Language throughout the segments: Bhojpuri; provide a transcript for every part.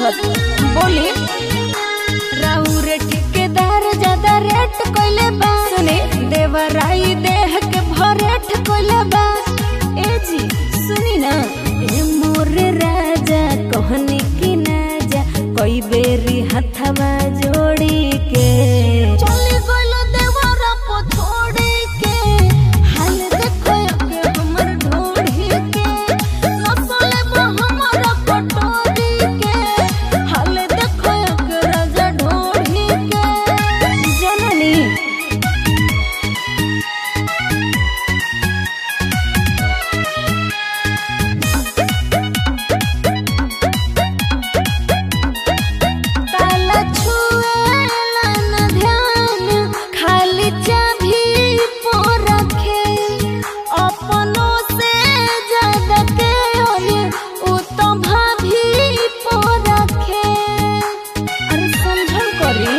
बुझत बोली राउर ठेकेदार ज्यादा रेट कोइले बा सुने देवराई देह के भरेट कोइले बा ए जी सुनी ना ए मोर राजा कहनी की ना जा कोई बेरी हथवा जोड़ी के चली गइलो देवरा पो छोड़ी के हाल देखो के हमर ढोढ़ी के नसले बा हमर पटोरी के हाल देखो के राजा ढोढ़ी के जननी ताला छुएला न ध्यान खाली चाभी पो रखे अपनों से ज्यादा के ओने उ तो भाभी पो रखे अरे समझल करी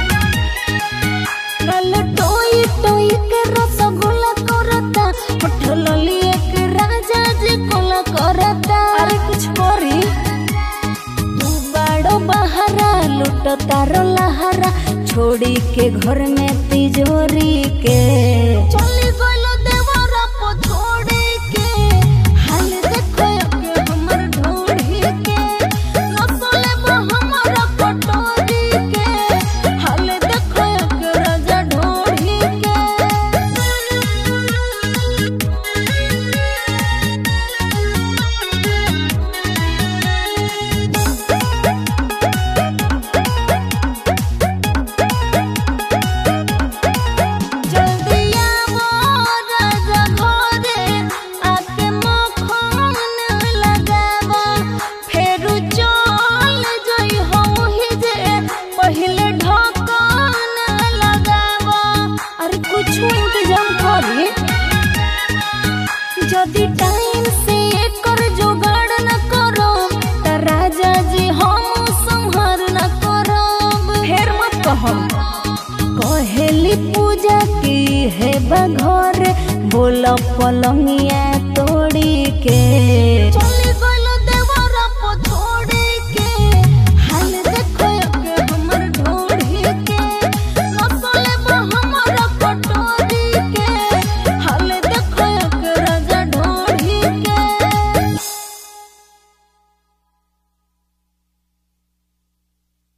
कल टोई टोई के रसगुल्ला करता होठल लिए के राजा जी कोला करता अरे कुछ करी तू बड़ो बहरा लुट तारो लहरा छोड़ी के घर में तिजोरी के चली गइलो देवरा पो छोड़ी के हाल देखो के हमर ढोढ़ी के नसले बा हमर पटोरी के हाल देखो के राजा ढोढ़ी के जल्दी आवो राजा घरे आके मखन लगावो फेरू चल जई होही जे पहिले ढकन लगावो अरे कुछ इंतजाम करी যদি টাইম से एकर जुगाड़ न करो त राजा जी हम संहार न करब फेर मत कहम कहेली पूजा की है बघर बोल पलंगिया तोड़ी के